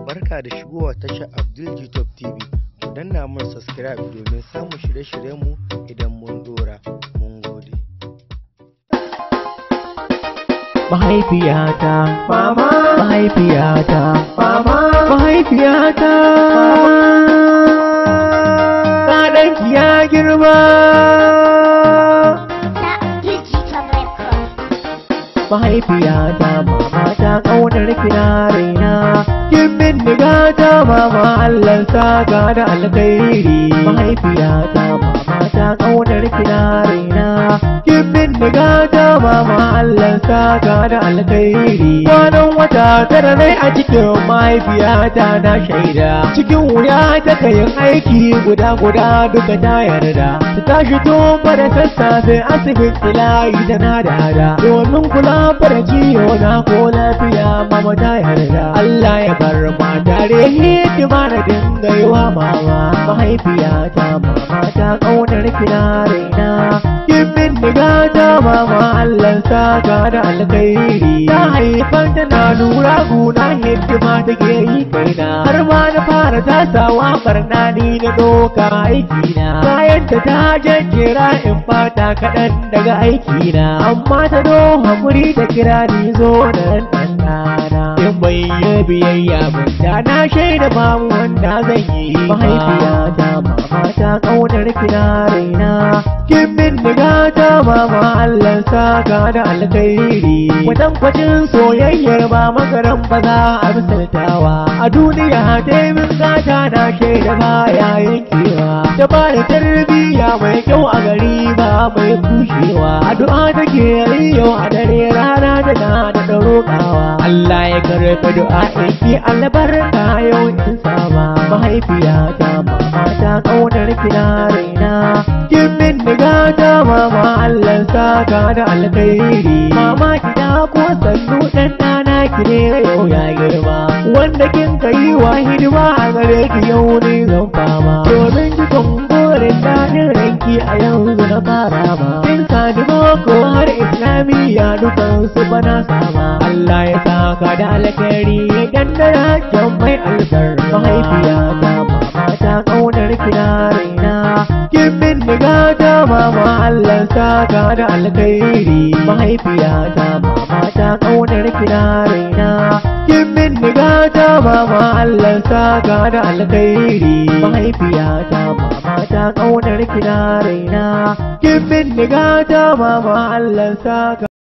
Barka da shigowa tashar Abdul Jitob TV. Ku danna mun subscribe domin samun shirye-shiryenmu idan mun dora. Mun gode. mahaifiyata mama mahaifiyata mama mahaifiyata ɗanki ya girma mahaifiyata mama ta ƙaunar kina raina kin min ta mama Allah saka da alkhairi mahaifiyata mama ta ƙaunar kina raina kin min ta mama Allah saka da alkhairi kwanan wata tara ne a cikin mahaifiyata na shaida cikin wuya ta kayin aiki guda guda duka ta yarda ta tashi tun da sassafe asibiti layi tana da hada domin kula da ciwo na ko lafiya mama ta yarda Allah ya bar ma tare hikima na dinga yi wa mama mahaifiyata mama ta ƙaunar kina raina kin min diga ta mama Allah saka da alkhairi ta haifar da na lura guna hikima take yi kaina har ma na fara tasawa barna ni na doka aikina bayan ta ta jejjera in fata kaɗan daga aikina amma ta do hakuri ta kira ni zo da ɗanɗana in bai yi biyayya ba da na shaida babu wanda zan yi mahaifiyata mama ta ƙaunar kina raina kin min diga ta mama Allah saka da alkhairi wadan kwacin soyayyar ba makaran ba za a misaltawa a duniya ta yi min gata na shaida baya yankewa ta ba da tarbiyya mai kyau a gari ba mai kushewa addu'a take yi yau a dare rana tana da roƙawa Allah ya karɓi du'a ki albarka yau in sama mahaifiyata mama ta ƙaunar kina raina kin min diga ta mama Allah saka da alkhairi mama kina ko sannu dan dana ki ne yau ya girma wanda kin kai wa hidima a gare ki yau ne zan fama domin ki kumburin daɗin ranki a yanzu na fara ma kin sani boko har islamiyya dukan su bana sama Allah ya saka da alkhairi ya gandara kyan mai albar mahaifiyata mama ta ƙaunar kina raina kin min diga ta mama Allah saka da alkhairi mahaifiyata mama ta ƙaunar kina raina kin min diga ta mama Allah saka da alkhairi mahaifiyata mama ta ƙaunar kina raina kin min diga ta mama Allah saka